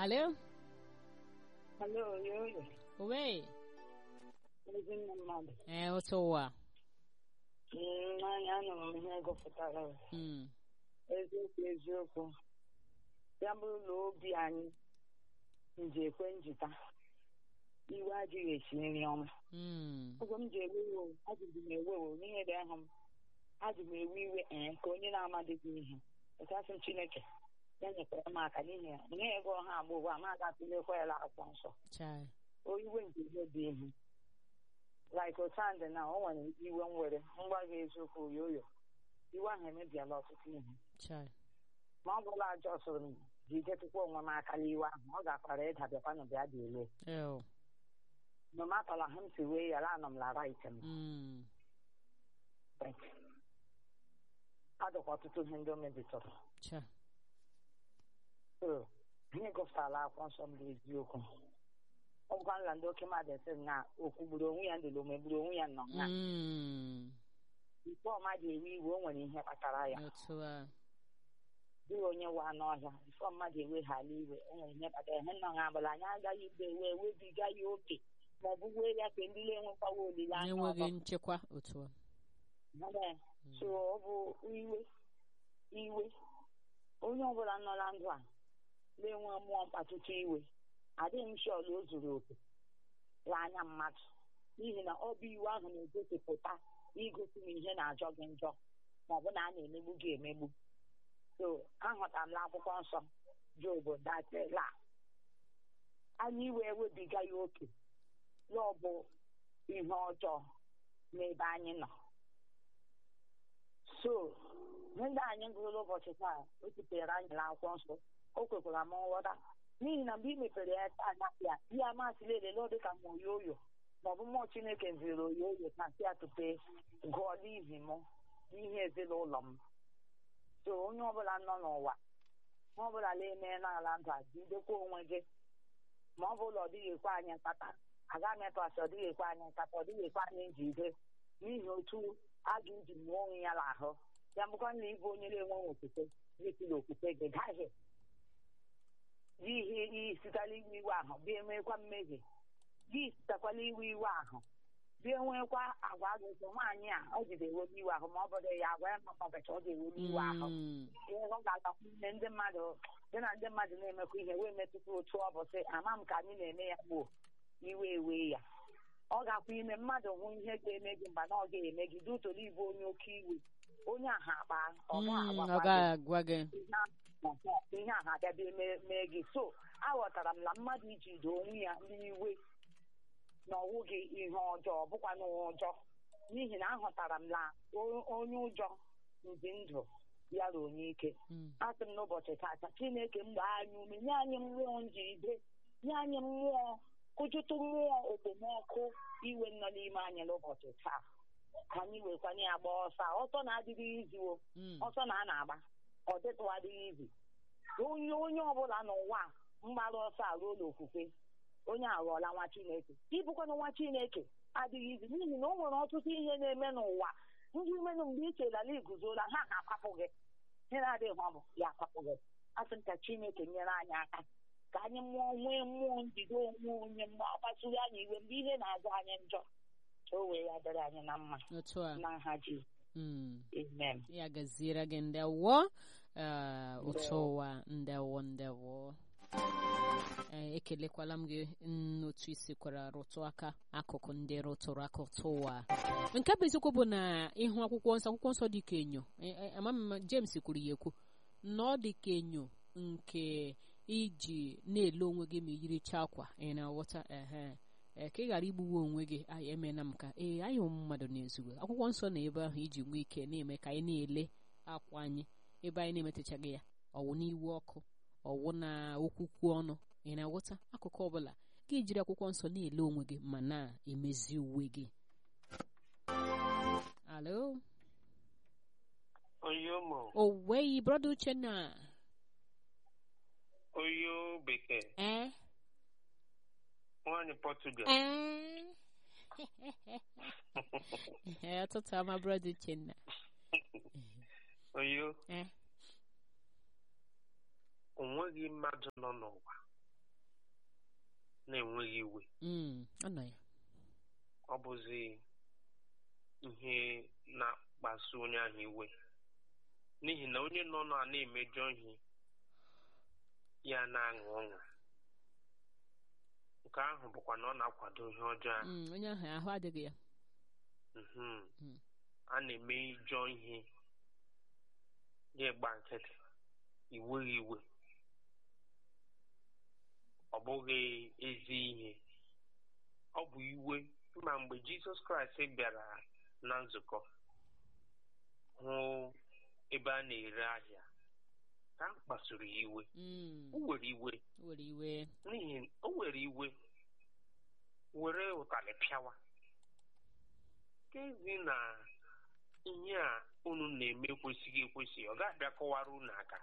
Alo? Alo, yoyo. Uwe? Ezinne mmadụ. Ee, otu ụwa. Mm, Anyị anụrụ m ihe gụpụtara ya. Mm. eziokwu eziokwu ya bụrụ na obi anyị nji ekwe njita iwe adịghị esi nri ọma Mm. oge m ji ewe iwe ajụjụ m ewe iwe n'ihe dị ahụ m ajụ m ewe iwe ee ka onye na-amadịghị ihe ekasị m chineke ya nyekwara m aka n'ihi ya nye ego ọha agba ụgwọ a ma aga tụlekwa ya akwụkwọ nsọ Chai. o iwe nke ihe dị ihe like otandị na o nwere iwe m were ngwa gị eziokwu yoyo iwe ahụ emebiela ọtụtụ ihe Chai. ma ọ bụla ajọ sụrụ m jidetụkwa onwe m aka n'iwe ahụ ọ gakwara ịda bịakwanụ bịa dị ele Ew. nomatala ha m si wee yara anọ m lara ite m Mm. adụkwa ọtụtụ ihe ndị o mebitụrụ Chai. so anyị gụpụtara akwụkwọ nsọ m bụ eziokwu ọ bụkwa nla ndị oke mmadụ esi m na okwu gburu onwe ya ndụlụ ome gburu onwe ya nọ na Mm. ikpe ọma ga-ewe iwe o nwere ihe kpatara ya Otu a. dịghị onye wa n'ọhịa bifọ mmadụ eweghala iwe o nwere ihe kpatara ihe nọ ha abụla anyị agaghị igbe ewe ewebiga ya oke ma ọ bụ wee ya ka ndị na-enwekwawa olileanya Na-enweghị ọzọ nchekwa otu a. Ee, so ọ bụ iwe iwe onye ọbụla nọ na ndụ a na-enwe mmụọ mkpatụta iwe adịghị m shọl o zuru oke n'anya mmadụ n'ihi na ọ bụ iwe ahụ na-egosipụta igosi na ihe na-ajọ gị njọ ma ọ bụ na a na-emegbu gị emegbu so ahụtara m n'akwụkwọ nsọ job datela anyị iwe ewebiga ya oke ya ọ bụ ihe ọjọọ n'ebe anyị nọ so ndị anyị gụrụ ụbọchị taa o tutere anyị n'akwụkwọ nsọ o kwekwara m nghọta n'ihi na mgbe ị mepere ya taa anya ya ihe amasịla elele ọ dịka ma oyoyo ma ọ bụ mmụọ chineke ziri oyoyo na si atụpe gụọ n'ihi m n'ihe ezinụlọ m so onye ọbụla nọ n'ụwa ma ọ bụla na-eme n'ala ndụ a jidekwa onwe gị ma ọ bụla ọ dịghị ekwe anyị nkata aga m etọsị ọ dịghị ekwe anyị nkata ọ dịghị ekwe anyị njide n'ihi otu a ga-eji mụọ onwe ya n'ahụ ya bụkwa na ịbụ onye na-enweghị okwukwe gịsila okwukwe gị gaghị gị ihe isitala iwe iwe ahụ bịa enwekwa mmehie gị sitekwala iwe iwe ahụ bịa enwekwa agwa gị nwaanyị a ọ jide ewe iwe ahụ ma ọ bụrụ ya agwa ya makabecha ọ ga-ewe iwe ahụ Mm. ihe ọ ga-agakwu nne ndị mmadụ dị na ndị mmadụ na-emekwa ihe wee metụta otu ọ bụ sị ama m ka anyị na-eme ya gboo iwe ewe ya ọ ga-akwa ime mmadụ hụ ihe ga-eme gị mgbe na ọ ga-eme gị dutoro ibu onye oke iwe onye aha akpa ọ Mm, gaghị Ọ agwakwa gaghị agwa gị. gị ihe ahụ- ihe ahụ abịabịa mee- mee gị so aghọtara m na mmadụ ijide onwe ya n'iwe na ọwụghị ihe ọjọọ bụkwa na ụjọ n'ihi na ahụtara m na o- onye ụjọ ndị ndụ ya na onye ike Mm. asị m n'ụbọchị tata chineke mgbe anyị ume nye anyị mmụọ njide nye anyị mmụọ kụjụtụ mmụọ okpomọkụ iwe nọ n'ime anyị n'ụbọchị taa ka anyị wekwanye ya gba ọsọ a. ọsọ na-adịghị iziwo Mm. ọsọ na a na-agba ọ dịtụ adịghị izi onye onye ọbụla n'ụwa a mgbaru ọsọ a ruo n'okwukwe onye aghọọla nwa chineke ịbụkwana nwa chineke adịghị izi n'ihi na o nwere ọtụtụ ihe na-eme n'ụwa ndị umenụ mgbe i chelara iguzola ha na-akwapụ gị ihe na-adịghị ọ bụ ya akwapụ gị asị m ka chineke nyere anyị aka ka anyị mụọ nwee mmụọ njide onwe onye mgbe ọ kpasuru anyị iwe mgbe ihe na-azụ anyị njọ ka o wee ya dịrị anyị na mma Otu a. na nha ji Mm. amen ya gaziere gị ndewo eh, otu ụwa ndewo ndewo Eh, ekelekwala m gị n'otu isi kwara rụtụ aka akụkụ ndị rụtụrụ aka ụtụ ụwa nke bụ eziokwu bụ na ịhụ akwụkwọ nsọ akwụkwọ nsọ dị ka enyo Eh, eh, ama m ma James kwuru ya ekwu na ọ dị ka enyo nke iji na-ele onwe gị ma iyiricha akwa ị na-aghọta ehe ee ka ị ghara igbuwe onwe gị anyị emena m ka ee anyị ụmụ mmadụ na-ezugbo akwụkwọ nsọ na ebe ahụ iji nwee ike na-eme ka anyị na-ele akwa anyị ebe anyị na-emetechaghị ya ọwụ n'iwu ọkụ ọwụ na okwukwu ọnụ ị na-aghọta akụkụ ọbụla gị jiri akwụkwọ nsọ na-ele onwe gị ma na-emezi uwe gị alo Oyomo, oweyi brọda uchenna Oyo Bekee, ee nwaanyị Portugal. ee Ee, ọtụtụ ama brọda uchenna Oyo, ee o nweghị mmadụ nọ n'ụwa na-enweghị iwe Mm, ọ nọ ya ọ bụzi ihe na-akpasu onye ahụ iwe n'ihi na onye nọ na na-emejọ ihe ya na-aṅụ ọṅụ nke ahụ bụkwa na ọ na-akwado ihe ọjọọ ahụ Mm, onye ahụ ahụ adịghị ya Mhm. Mm. a na-eme ijọ ihe ya gba nkịtị iweghị iwe ọ bụghị ezi ihe ọ bụ iwe ma mgbe jizọs kraịst bịara na nzukọ hụ ebe a na-ere ahịa ka a kpasuru ya iwe Mm, o were iwe were iwe n'ihi o were iwe were ụtalị pịawa kezi na ihe a unu na-eme kwesịghị ekwesị ọ ga-abịa kọwara unu aka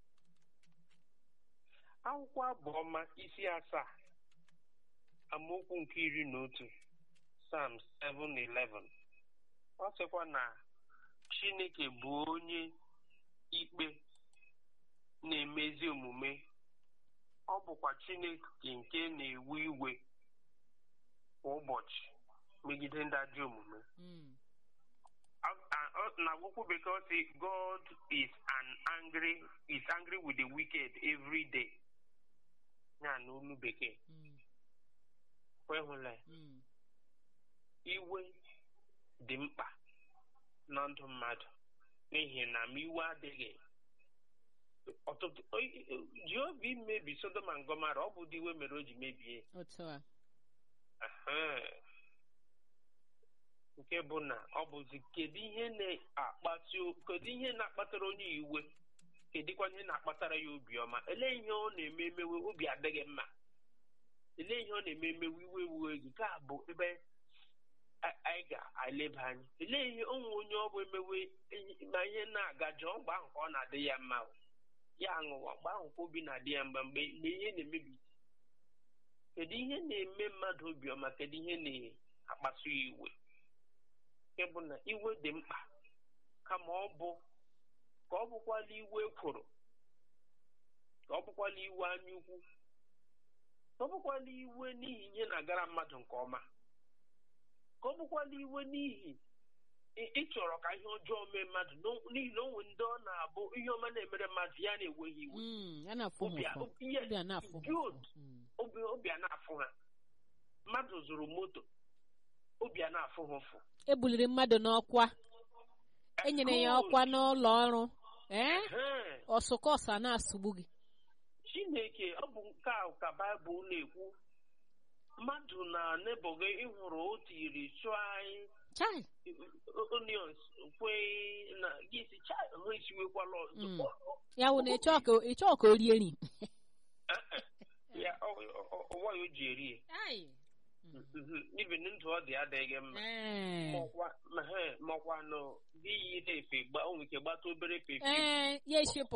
akwụkwọ abụọma isi asaa amaokwu nke iri na otu Psalm 7:11 ọ sịkwa na Chineke bụ onye ikpe na-emezi omume ọ bụkwa Chineke nke na-ewe iwe kwa ụbọchị megide ndị ajọ omume Mm, A- a- ọ- na akwụkwọ bekee ọ sị God is an angry is angry with the wicked every day ya na olu bekee mm, kwehụla ya. mm, iwe dị mkpa na ndụ mmadụ n'ihi na ma iwe adịghị ọtụtụ o- o- Jehova imebi Sodom and Gomora ọ bụ ụdị iwe mere o ji mebie otu a Ehe. nke bụ na ọ bụzi kedu ihe na-akpati kedu ihe na-akpatara onye iwe kedụkwa ihe na-akpatara ya obiọma elee ihe ọ na-eme emewe obi adịghị mma elee ihe ọ na-eme emewe iwe iwe gị ka bụ ebe a- anyị ga-eleba anya elee ihe onwe onye ọ bụ emewe ihe- ma ihe na-aga jọọ mgbe ahụ ka ọ na-adị ya mma o. ya aṅụwa mgbe ahụ ka obi na-adị ya mma mgbe mgbe ihe na-emebi kedu ihe na-eme mmadụ obiọma kedu ihe na-akpasu ya iwe nke bụ na iwe dị mkpa kama ọ bụ ka ọ bụkwala iwe ekworo ka ọ bụkwala iwe anyaukwu ka ọ bụkwala iwe n'ihi ihe na-agara mmadụ nke ọma ka ọ bụkwala iwe n'ihi ị ị chọrọ ka ihe ọjọọ mee mmadụ n'o- n'ihi na o nwere ndị ọ na-abụ ihe ọma na-emere mmadụ ya na-ewe ha iwe Mm, ya na-afụ ha Obi a- ụfụ obi- yes, obi a na-afụ ha good. ụfụ Mm, obi obi a na-afụ ha mmadụ zụrụ moto obi a na-afụ ha ụfụ ebuliri mmadụ n'ọkwa enyere ya Good. ọkwa n'ụlọ ọrụ ee Ehe. ọsụkọsụ a na-asụgbu gị chineke ọ bụ nke a ka baịbụl na-ekwu mmadụ na nebo gị ịhụrụ otu iri chụọ anyị chai onions kwe na gị si chai ha esiwekwala ọzọ Mm. ya wụ na ịchọọ ka ịchọọ ka o rie nri ya ọ- ọ- ọwa ya o ji eri ya ibi ndụ ọ dị adịghị mma Ee. Maọkwa- ma he, maọkwa nụ gị yi na-efe gba o nwere ike gbata obere pepe ee ya eshipụ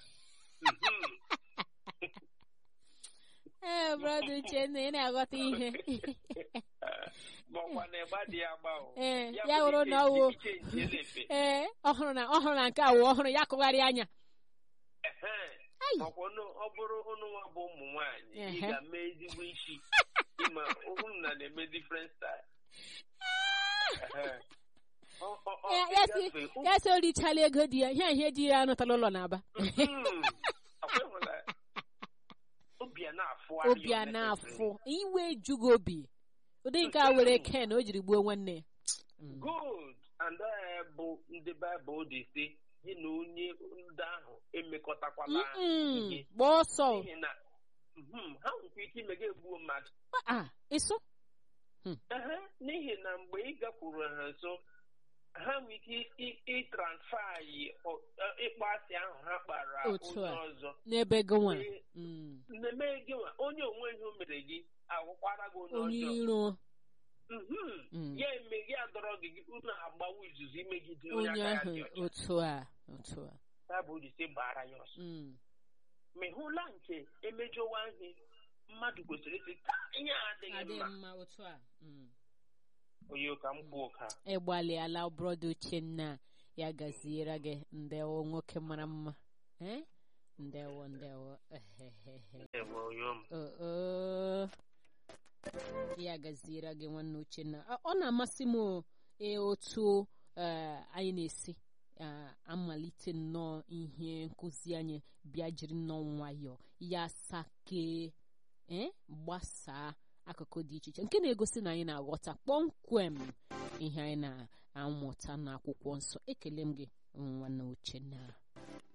ee brọda uchenna ị na-aghọta ihe maọkwa na ịgba dị ya agba o ee Ya ya nwere wụrụ ike na ọwụ ike nje na-efe ee ọhụrụ na ọhụrụ na nke a wụ ọhụrụ ya kụgharịa anya Ehe. Ai. makwa ọnụ- ọ bụrụ ụnụ nwa bụ ụmụ nwaanyị ị Ehe. ga-eme ezigbo isi ịma ụnụ na na-eme different style Ehe. Ọ- ọ- ọ Ya- ya si ịgafe ụmụ- ya si o richala ego di ya ihe ihe di ya anụtala ụlọ n'aba Mhm. Akwa ịhụla ya? obi a na-afụ obi a na-afụ iwe ejughị obi ụdị nke a were ken o jiri gbuo nwanne ya Mm. good and uh, bụ ndị baịbụl dị sị gị na onye ndị ahụ emekọtakwala Mm-mm. ihe gbaa ọsọ n'ihi na mhm, ha nwekwa ike ime gị egbuo mmadụ a ịsụ Ehe, n'ihi na mgbe ị gakwuru ha nso ha nwere ike ị- ịtransfa yi ọ- ọ- ịkpọ asị ahụ ha kpara Otu onye a. ọzọ n'ebe gị nwa Ee, Mm. mmemme gị nwa onye onwe ihe o mere gị agwụkwara gị onye onye ọjọọ iro Mhm. Mm. ya eme gị adọrọ gị gị unu agbawa izuzu imegide onye onye aka ya ahụ dị ọcha otu a otu a baịbụl ji sị gbara ya ọsọ Mm. ma ị hụla nke emejọwa ihe mmadụ kwesịrị ịsị ka ihe a adịghị adịghị mma mma otu a Mm. onye ka m kwuo ka ịgbalịala brọda uchenna ya gaziere gị ndewo nwoke mara mma Eh? ndewo ndewo enwe onye ọma Oh, oh. ya gaziere gị nwanne uchenna Ọ- ọ na-amasị m o, ee, otu ee, anyị na-esi a- amalite nnọọ ihe nkụzi anyị bịa jiri nnọọ nwayọọ ya sakee ee gbasaa akụkụ dị iche iche nke na-egosi na anyị na-aghọta kpọmkwem ihe anyị na-amụta n'akwụkwọ nsọ ekele m gị nwanne uchenna